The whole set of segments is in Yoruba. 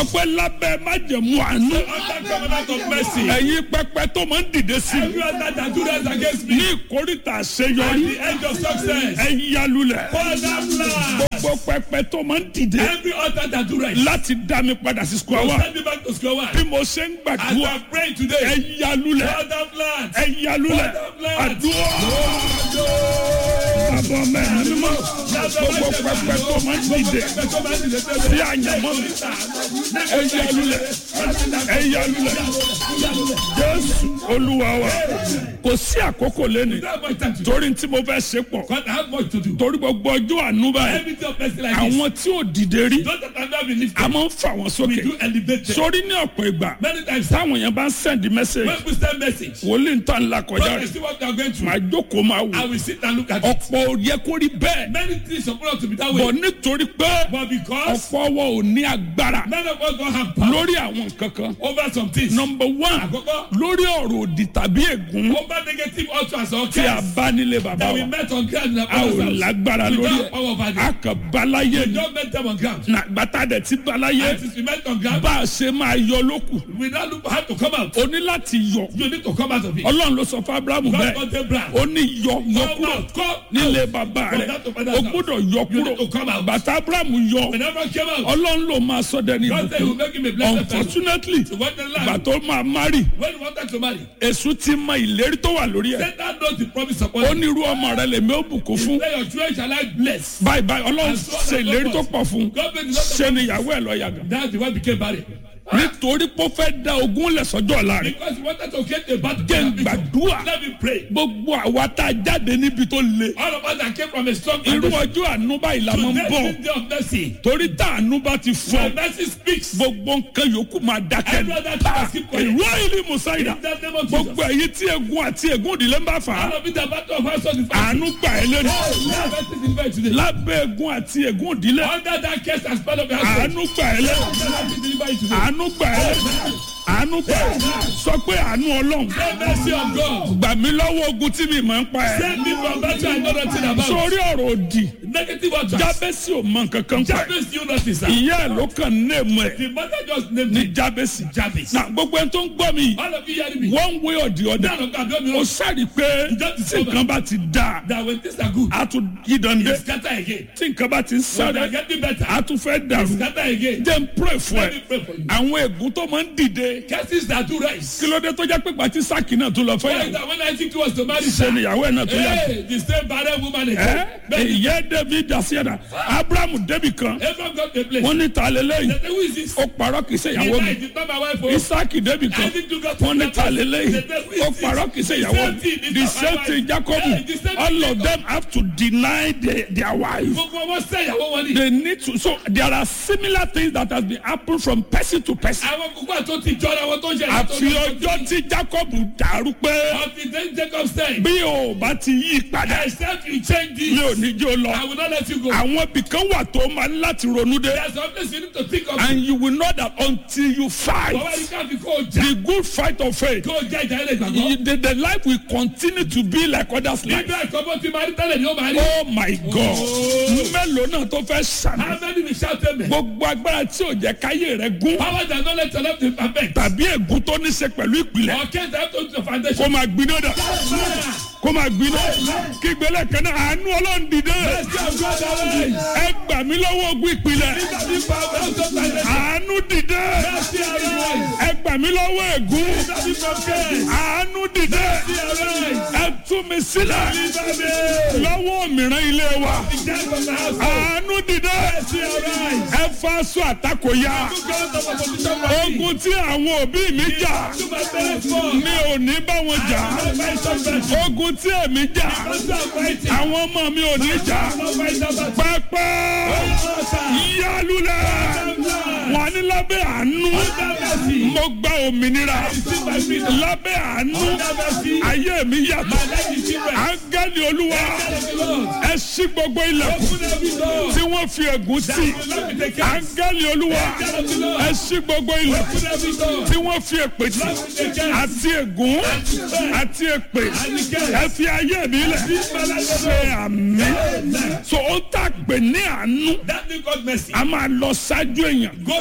sọ pé lábẹ́ májẹ̀mú àánú Under covenant of mercy. ẹ̀yin pẹpẹ tó máa ń dìde sí i Every other that do that against me. ní ìkórìtà At àṣeyọrí the end of success. ẹ yálulẹ̀ Father plan. gbogbo pẹpẹ tó máa ń dìde Every other that do right. láti dá mi padà sí square one Send me back to square one. bí mo ṣe ń As gbàdúrà I pray ẹ today. yálulẹ̀ Father plan. ẹ yálulẹ̀ àdúrà bàbá mẹ́rin mímọ́ gbogbo pẹpẹ tó máa ń dìde sí àyànmọ́ mi ẹ yálulẹ̀ ẹ yálulẹ̀ jésù olúwa wa kò sí àkókò lẹ́nu torí tí mo fẹ́ ṣe pọ̀ God, I have much to do. torí gbogbo ọjọ́ àánú báyìí Everything of mercy like this. àwọn tí ò dìde rí Those that have not been lifted. a máa ń fà wọ́n We sókè do elevate them. sórí ní ọ̀pọ̀ ìgbà Many times. táwọn èèyàn bá ń send message When we send message. wòlíì ń tàn la kọjá God, I rẹ̀ see what they are going through. màá jókòó máa I wò will sit and look at it. ọ̀pọ̀ ò yẹ kó rí bẹ́ẹ̀ Many things supposed to be that bọ̀ way. nítorí pé But because ọ̀pọ̀ ọwọ́ ò ní agbára none of us don't have power lórí àwọn nǹkan kan over some things. number one Àkọ́kọ́. lórí ọ̀rọ̀ òdì tàbí ègún Over negative utterance or tí a curse bá nílé bàbá that we wa met on ground in our a ò father's house. lágbára We lórí don't have power over ẹ̀ them. a kàn balaye We ni don't met them on ground. nàgbàtà dẹ̀ ti balaye And since we met on ground, bá a ṣe máa yọ lókù we now look how to come out. o ní láti yọ You need to come out of it. ọlọ́run ló sọ fún abrahamu God bẹ́ẹ̀ got them brand. ó ní yọ yọ Come kúrò out. Come nílé out. bàbá From rẹ̀ that to father's o house. gbọ́dọ̀ yọ You kúrò need to come out. bàtà abrahamu yọ Whenever I came out, ọlọ́run ló máa sọ dẹni God said he will ìbùkún make him a blessed person. unfortunately So what the ìgbà land? tó máa mari When he wanted to marry, èṣù ti mọ ìlérí tó wà lórí ẹ̀ Satan knows the promise upon ó him. ní irú ọmọ rẹ lèmi ó bùkún fún Say your children shall I bless. báyìí báyìí ọlọ́run And so on ṣe and so ìlérí tó forth. pọ̀ fún God made the Lord ṣe ni ìyàwó ẹ̀ lọ yàgàn That's the one became barren. nítorí pé ó fẹ́ da ogún lẹ̀ sọ́jọ́ ọ̀la rẹ̀ Because he wanted to get a battle. jẹ́ ń gbàdúrà Let me pray. gbogbo àwa tá a jáde níbi tó le All of us that came from a strong irú foundation. ọjọ́ àánú báyìí la máa ń Today bọ̀ is the day of mercy. torí tá àánú bá ti fọ́ When mercy speaks, gbogbo nǹkan yòókù máa dákẹ́ every other thing must keep quiet. ìlú ìlú musaida In the name of gbogbo Jesus. èyí tí egun àti egun ìdílé ń bá fà á All of it, the battle of household is fighting. àánú gbà ẹ́ lẹ́nu Now, mercy is delivered today. lábẹ́ egun àti egun ìdílé Under that case as part of the household. àánú gbà ẹ́ lẹ́nu Mercy is delivered today. àánú gbà ẹ́ lẹ́nu àánú gbà ẹ́ sọ pé àánú ọlọ́run The mercy of God. gbà mí lọ́wọ́ ogun tí mi máa ń pa ẹ́ Save me from battle I know nothing about. sórí ọ̀rọ̀ òdì Negative utterance. jábẹ́sì ò mọ nǹkan kan pa ẹ́ Jabez, you notice that. ìyá ẹ̀ ló kàn ní èmu ẹ̀ The mother just named ní me jábẹ́sì Jabez. na gbogbo ẹni tó ń gbọ́ mi yìí All of you hearing me. one way or the other None of God don't ó know sáré pé tí nǹkan bá ti dáa that when things are good, a tún yí dande you scatter again. tí nǹkan bá ti ń When they are sáré getting better, a tún fẹ́ dàrú scatter again. jẹ́ n pray fún Let ẹ me pray for you. àwọn ègún tó máa ń dìde Cases that do rise. kí ló dé tó jẹ́ pé pàtí sáàkì náà tó lọ fẹ́ Why is yàwó that when I think was to marry ṣe her? níyàwó ẹ̀ náà tó yàtọ̀ Hey, the same barren woman ẹ again. But ìyẹ́ david dasiada abrahamu débi kan Abraham got the place. wọ́n ní ta lélẹ́yìn They say, Who is this? ó parọ́ kì í ṣe He ìyàwó mi lied, it's not my wife. oh. isaki débi kan Isaac too got wọ́n ní the ta place. lélẹ́yìn They say, Who ó is this? parọ́ kì í ṣe The ìyàwó same mi thing, it's the not same my thing wife. jacob Hey, the same all thing, of them have to deny their, their wife. Gbogbo wọn sẹ́ ìyàwó wọn ni. they need to so there are similar things that has been happen from person to person. Àwọn kúkú àti ti jọra wọn tó ń ṣe àfi ọjọ́ tí jacob dàrú pé Until then Jacob said, bí o bá ti yí padà except you change mi this, ò ní jó I lọ. will not let you go. àwọn ibìkan wà tó máa ń láti ronú dé There's something you need to think of. and you will know that until you fight Bàbá yìí káfí kó o jà. the good fight of faith Kó o jà ìjà ilé ìgbàgbọ́. you- the, the life will continue to be like others life. Nígbà ìkọ́bọ̀ tí máa rí tẹ́lẹ̀ ni ó máa rí. oh my god mélòó náà tó fẹ́ sàmì How many will shout amen? gbogbo agbára tí ò jẹ́ káyé rẹ̀ gún Power that no let your left be perfect. tàbí ègún tó ní ṣe pẹ̀lú ìpìlẹ̀ Or can't have to the kó foundation. máa gbiná dà kó máa gbiná kí gbélé kan náà àánú ọlọ́run dìde Mercy of God arise. ẹ gbà mí lọ́wọ́ ogun ìpìlẹ̀ Nígbà tí power of God foundation. àánú dìde Mercy arise. ẹ gbà mí lọ́wọ́ ègún Nígbà tí from care. àánú dìde Mercy arise. ẹ tú mi sílẹ̀ Nígbà tí lọ́wọ́ òmìrán ilé wa the death of the house. àánú dìde Mercy arise. ẹ fa aṣọ àtakò ya To God of opposition for me. ogun tí àwọn òbí mi jà To my parents for. mi ò ní bá wọn jà No fight somebody. ogun tí èmi jà Don't stop fighting. àwọn ọmọ mi ò ní jà No fight somebody. pẹpẹ yálùlẹ wọn ní lábẹ́ àánú mo gba òmìnira lábẹ́ àánú ayé mi yàtọ̀ áńgẹ́lì olúwa ẹ ṣí gbogbo ilẹ̀kùn tí wọ́n fi ègún tì áńgẹ́lì olúwa ẹ ṣí gbogbo ilẹ̀kùn tí wọ́n fi èpè tì àti ègún àti èpè ẹ fi ayé mi lẹ̀ ṣe àmì so ó tà pé ní àánú That thing called mercy a máa lọ ṣáájú èèyàn goes ahead of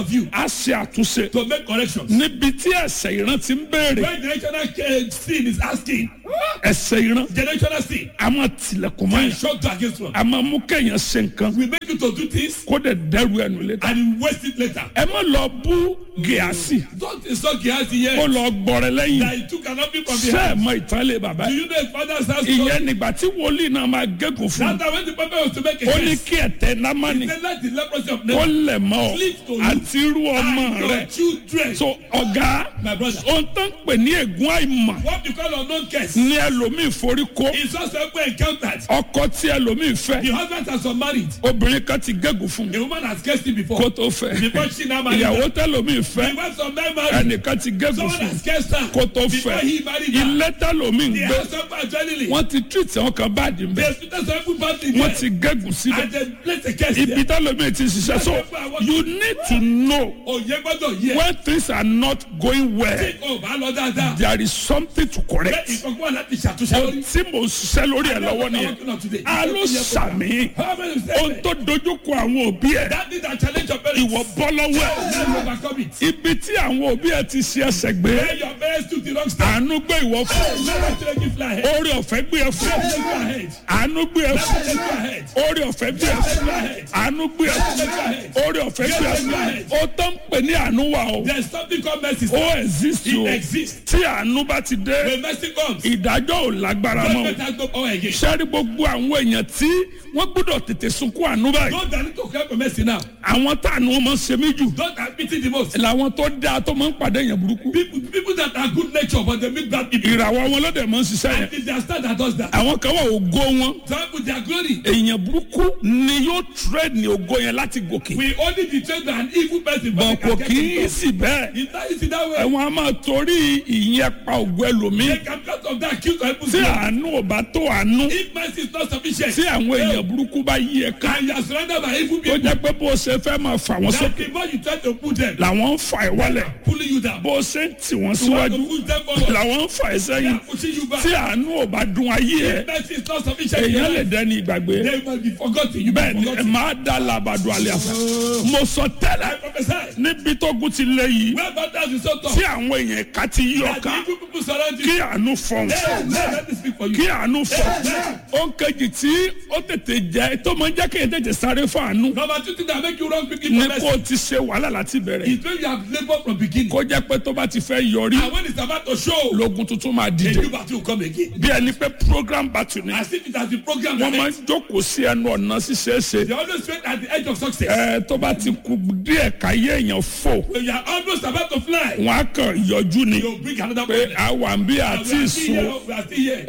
of you a ṣe àtúnṣe to make corrections. níbi tí ẹ̀ṣẹ̀ ìran ti ń béèrè When generational uh, sin is asking, ẹ̀ṣẹ̀ ìran generational sin, a máa tilẹ̀kùn mọ́ and yẹn shock to against one, a máa mú kéèyàn ṣe nǹkan we make you to do this kó dẹ̀ dẹ́rù ẹnu létà and you waste it later. ẹ má lọ bú gíásì Don't insult Gehazi kó here lọ gbọrẹ lẹ́yìn that he took an offering from the ṣé ẹ house. mọ ìtàn lè bàbá Do yìí you know his father's house? ìyẹn nígbà tí wòlíì náà máa gégùn fún un That time when the prophet was to make a ó ní case, kí ẹ̀tẹ̀ námánì they let the leprosy of kó Naman lẹ̀ mọ́ ọ Cleave to you. àti irú ọmọ and rẹ your children. so ọ̀gá My brother. ohun tó ń pè ní ègún àìmọ̀ What you call unknown case ní ẹlòmíì forí kó is also encountered. ọkọ tí ẹlòmíì fẹ́ The husband has unmarried. obìnrin kan ti gégùn fún un A woman has cursed him before. kó tó fẹ́ Before she now married. ìyàwó tẹlòmíì The fẹ́ wife of men married. ẹnìkan ti gégùn Someone fún un has cursed her. kó tó Before fẹ́ he married her. ilé tẹlòmíì ń The gbé house of adrenaline. wọ́n ti treat àwọn kan báàdì mbẹ́ The hospital some people badly wọ́n there. ti gégùn síbẹ̀ And they place a curse ibi there. tẹlòmíì ti ṣiṣẹ́ so you need to know Òye gbọ́dọ̀ yẹ. when things are not going well Tí o bá lọ dáadáa. there is something to Bẹ́ẹ̀ correct ìkọ̀kọ̀ wà láti ṣàtúnṣe ohun lórí. tí mo ń ṣiṣẹ́ lórí ẹ̀ lọ́wọ́ nìyẹn a ló sàmì How many ohun say tó dojúkọ àwọn òbí ẹ̀ that need a challenge your parents? ìwọ bọ́ lọ́wọ́ ẹ̀ Let me overcome it. ibi tí àwọn òbí ẹ̀ ti ṣe ẹsẹ̀ gbé Where your parents took the wrong step. àánú gbé ìwọ fún Never take you fly ahead. orí ọ̀fẹ́ gbé ẹ fún Take you ahead. àánú gbé ẹ fún Take you ahead. orí ọ̀fẹ́ gbé ẹ Take fún you ahead. àánú gbé ẹ fún Take you ahead. orí ọ̀fẹ́ gbé ẹ fún ó tán ń pè ní àánú wa o There's something called mercy. ó exist o It exists. tí àánú bá ti dé When mercy comes, ìdájọ́ ò lágbára mọ́ o. judgment has no power again. sẹ́rí gbogbo àwọn èèyàn tí wọ́n gbọ́dọ̀ tètè sunkún àánú báyìí Those that need to cry for mercy now, àwọn táànù wọn máa ń ṣe mí jù those that pity the most, làwọn tó dáa tó máa ń pàdé èèyàn burúkú people, people that are good nature but they meet bad people. ìràwọ̀ wọn lọ́dẹ̀ máa ń ṣiṣẹ́ yẹn And it's their star that does that. àwọn kan wà ògo wọn Some people, their glory. èèyàn burúkú ni yóò trade ní ògo yẹn láti gòkè We only betray an evil person, bọ̀ but kò they kì can í get sì bẹ́ẹ̀ It's not easy that way. ẹ̀wọ̀n a máa torí ìyẹn pa ògo ẹlòmíì They can cut off that kill to people's tí glory. àánú ò bá tó àánú If mercy is not sufficient, tí àwọn èèyàn burúkú bá yí ẹ ká and you are surrounded by evil tó people, jẹ́ pé bó o ṣe fẹ́ máa fà wọ́n that sókè the more you try to put them, làwọn ń fà ẹ́ wálẹ̀ pulling you down. bó o ṣe ń tì wọ́n You want síwájú to push them forward, làwọn ń fà ẹ́ they sẹ́yìn are pushing you back. tí àánú ò bá dun ayé ẹ If mercy is not sufficient, in your èèyàn lè life, dẹni ìgbàgbé they must be forgotten. You bẹ́ẹ̀ be ni ẹ forgotten. máa dá labàdo àlẹ́ àfẹ́ mo sọ I tẹ́lẹ̀ prophesy. níbi tó gún ti lé yìí Where battles is so tough, tí àwọn èèyàn ká ti yí that the ọ̀ká evil people surround you. kí àánú fọ̀hún Hey, let let me speak for you. kí àánú fọ̀hún ó ń kejì tí ó tètè jẹ tó máa ń jẹ́ kéèyàn tètè sáré fún àánú Number two thing that make you wrong quickly ní for kó o mercy ti ṣe wàhálà láti bẹ̀rẹ̀ is when you have labored from beginning. kó jẹ́ pé tó bá ti fẹ́ yọrí And when it's about to show, lógun tuntun máa a dìde new battle will come again. bí ẹni pé program battle ni As if it has been programmed. wọ́n máa ahead. ń jókòó sí ẹnu ọ̀nà ṣíṣeéṣe They always wait at the edge of success. ẹ tó bá ti kú díẹ̀ káyé èèyàn fò When you are almost about to fly, wọn á kàn yọjú ni you bring another pé problem. àwa ń bí We àti are still ìsún here. We are still here.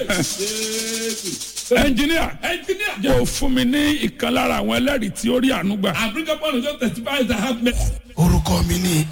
Hey, ẹnjìníà Engineer, jẹ́ ò fún mi ní ìkan lára àwọn ẹlẹ́rìí tí ó rí àánú gbà I bring up one of those testifiers that have met. orúkọ mi ni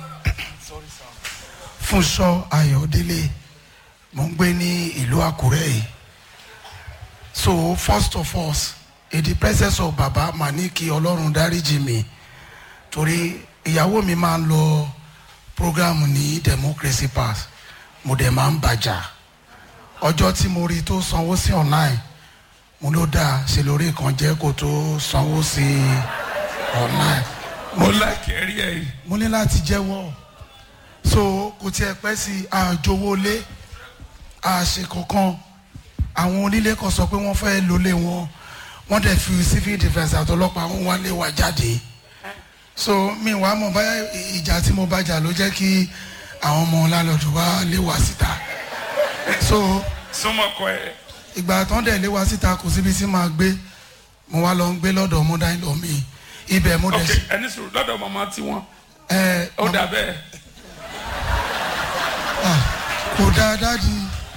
fúnṣọ ayọ̀délé mo ń gbé ní ìlú àkúrẹ́ yìí so first of all in the presence of baba màá ní kí ọlọ́run dáríjì mi torí ìyàwó mi máa ń lọ program ní democracy pass mo dẹ̀ máa ń bàjá ọjọ́ tí mo rí tó sanwó sí online mo ló dáa ṣe lórí kan jẹ́ kó tó sanwó sí online mo láìkẹ́ rí ẹ̀ yìí mo ní láti jẹ́wọ́ so kò tiẹ̀ pẹ́ sí àjòwọlé àṣe kankan àwọn onílé kan sọ pé wọ́n fẹ́ lólé wọn wọ́n dẹ̀ fi civil defence àtọlọ́pàá wọn wá lé wa jáde so mi wàá mọ̀ báyà ìjà tí mo bá jà ló jẹ́ kí àwọn ọmọ lálọ́dún wá lé wa síta so súnmọ́kọ ẹ̀ ìgbà tán dẹ̀ lé wa síta kò síbi tí màá gbé mo wá lọ ń gbé lọ́dọ̀ mọ́dá ìlọ mi ibẹ̀ mo dẹ̀ ok sí ẹni sùúrù lọ́dọ̀ màmá tiwọn ẹ ó dà bẹ́ẹ̀ ah, kò dáa dáàdi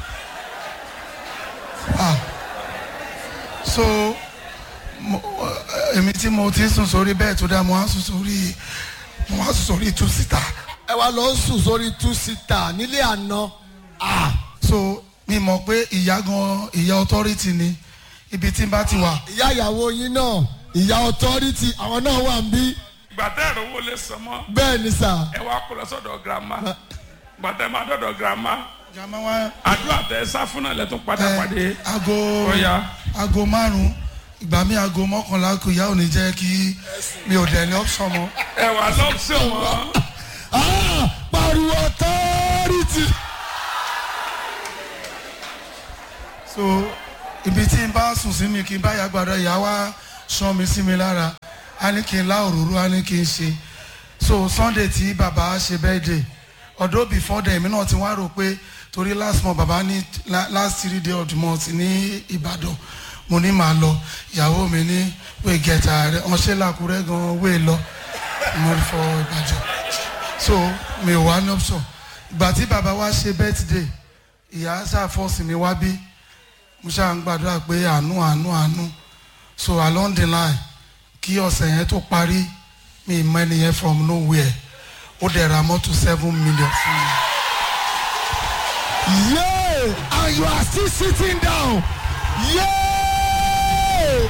ah, so mo- èmi tí mo ti sùn sórí bẹ́ẹ̀ tó dáa mo wá sùn sórí mo wá sùn sórí two síta ẹ wá lọ sùn sórí two seater nílé àná Ah, so mi mọ̀ pé ìyá gan ìyá authority ni ibi tí n bá ti wà ìyá ìyàwó yín náà ìyá authority àwọn náà wà ń bí ìgbà tẹ́ ẹ̀rọ owó lè san mọ́ bẹ́ẹ̀ ni sà ẹ wá kó lọ sọ́dọ̀ girama ìgbà tẹ́ ẹ máa dọ̀dọ̀ girama jàmá wá àdúrà tẹ́ ẹ sá fún náà lẹ́tún padà ẹ, pàdé aago Ó yá. aago márùn ìgbà mi aago mọ́kànlá kù ìyá ò ní jẹ́ kí mi ò dẹ̀ ní option mọ́. ẹ wà lọ́pṣọ̀n wọn. Ah, pariwo authority. so ibi tí n bá sùn sí mi kí n bá yàgbàdo ìyá wa sàn mi sí mi lára a ní kí n lá òróró a ní kí n ṣe so sunday tí bàbá ṣe birthday although before then èmi náà ti wá rò pé torí last month bàbá ní la- last three day of the month ní ìbàdàn mo ní màá lọ ìyàwó mi ní wé gẹ̀ẹ́ta rẹ ọ̀ṣẹ́ làkúrẹ́ gan wé lọ mo fọ ìbàdàn so mi ò wá ní option ìgbà tí bàbá wa ṣe birthday ìyá ṣàfọ́sì mi wá bí mo ṣáà ń gbàdúrà pé àánú àánú àánú so along the line kí ọ̀sẹ̀ yẹn tó parí mi ì mọ ẹni yẹn from nowhere ó dẹ̀ ra mọ́tò seven million fún mi. Yeah, and you are still sitting down. Yeah.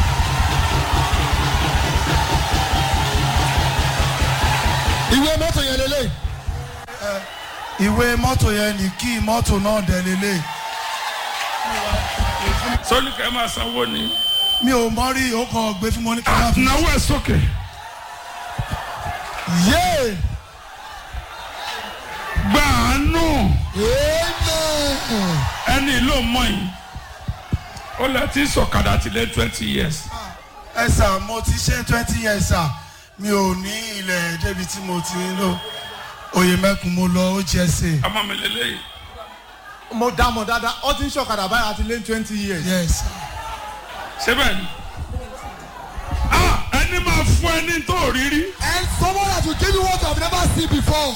Ìwé mọ́tò yẹn lélẹ̀. ìwé mọ́tò yẹn ní kí mọ́tò náà dẹ̀ lélẹ̀ sọ́ni kẹ́ máa sanwó ni. mi ò mọ rí ó kàn gbé fún mi ní káyà fún náwó ẹ̀ sókè. Yeah. gba àánú Amen. ẹni ló mọ yìí ó lẹ ti sọ̀kadà ti lé twenty years. ẹ sà mo ti ṣe twenty years sà mi ò ní ilẹ̀ débi tí mo ti ń lò oyè mẹ́kun mo lọ ó jẹ́ sè ọmọ mi lélẹ́yìí. mo dá mọ̀ dáadáa ó ti ń ṣọ̀kadà báyìí àti lé twenty years. yes síbẹ̀ ni. ah ẹni máa fún ẹni tó rírí. And someone that will give you what you have never seen before.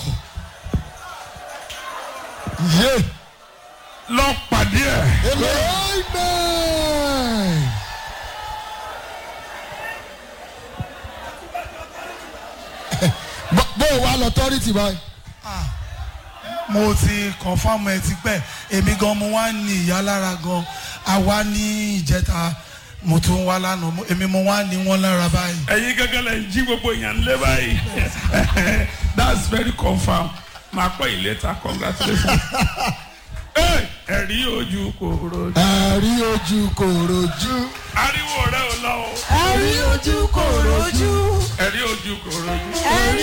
Yeah. lọ pàdé ẹ̀. Amen. Bó- bó o wá lọ tọ́rìtì báyìí. mo ti confam ẹ ti pẹ́ èmi gan mo wá ní ìyá lára gan àwa ní ìjẹta mo tún wá lánàá mo- èmi mo wá ní wọn lára báyìí. ẹ̀yin gẹ́gẹ́ lẹ ń jí gbogbo èèyàn lé báyìí. that's very confam. máa pẹ́ yìí later congratulations. Hey, ẹ̀rí ojú kò rojú. Ẹ̀rí ojú kò rojú. ariwo rẹ ò lọ o. ẹ̀rí ojú kò rojú ẹ̀rí ojú kò rojú. ẹ̀rí